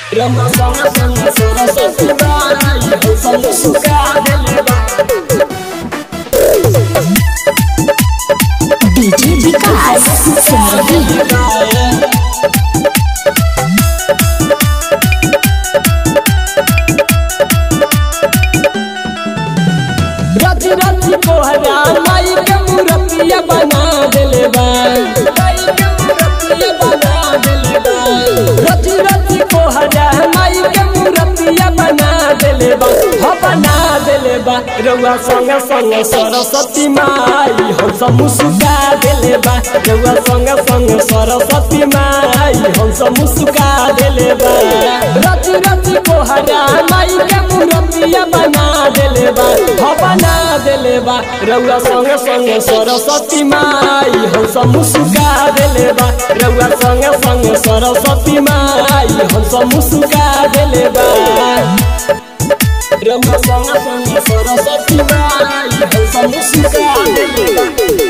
रउआ संग संग सरस्वती माई हम सब सुखा देले बा डीजे विकास सिमरही रच रच कोहरा माई के मूर्तिया बना देले बा माई के मूर्तिया बना देले बा रच रच कोहरा माई के मूर्तिया बना देले बा हो बना देले बा रउआ संग संग सरस्वती माई हम सब मुस्का देले बा रउआ संग संग सरस्वती माई हम सब मुस्का देले बा रच रच कोहरा माई के मूर्तिया बना देले बा हो बना देले बा रउआ संग संग सरस्वती माई हम सब मुस्का देले बा रउआ संग संग सरस्वती माई हम सब मुस्का देले बा रउआ संग संग सरस्वती माई हम सब मुस्का देले बा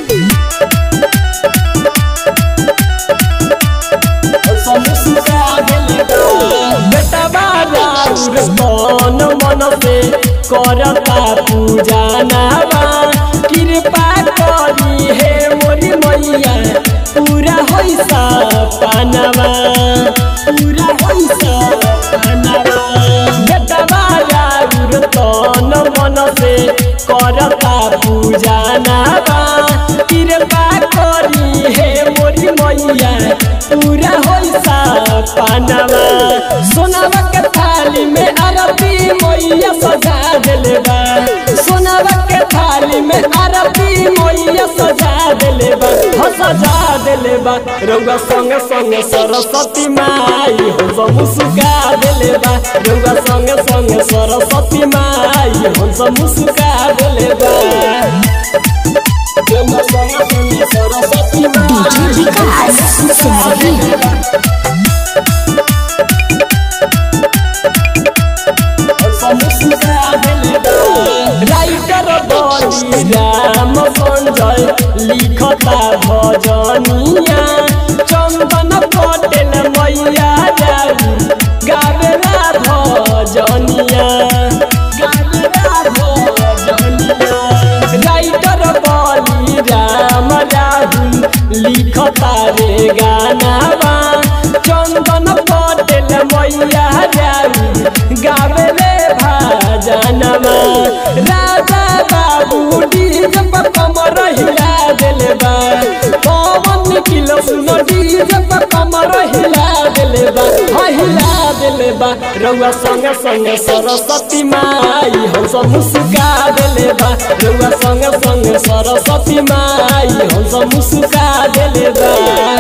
हम सब मुस्का देले बा बेटा बाबा कौन मन से करता पूजा नामा कृपा करी हे मोरी मैया पूरा होइसा पानवा पूरा होइसा पानवा बेटा बाबा कौन मन से करता पूजा नामा कृपा करी हे मोरी मैया पूरा होइसा पानवा सोनावा के थाली में आरती मैया सजा देले बा सोनावा के थाली में आरती मैया सजा देले बा हो सजा देले बा रउआ संग संग सरस्वती माई हम सब मुस्का देले बा रउआ संग संग सरस्वती माई हम सब मुस्का देले बा रउआ संग संग सरस्वती माई डीजे विकास सिमरही राइटर बली राम संजय लिखता भजनिया चंदन पटेल मैया जाऊ गावेला भजनिया गावेला भजनिया राइटर बली राम राहुल लिखता रे गानावा चंदन पटेल मैया जाऊ गावेले भाजनवा राजा बाबू डीजे पर कमर हिला देले बा पवन किलो सुनो डीजे पर कमर हिला देले बा हाँ हिला देले बा रउआ संग संग सरस्वती माई हम सब मुस्का देले बा रउआ संग संग सरस्वती माई हम सब मुस्का देले बा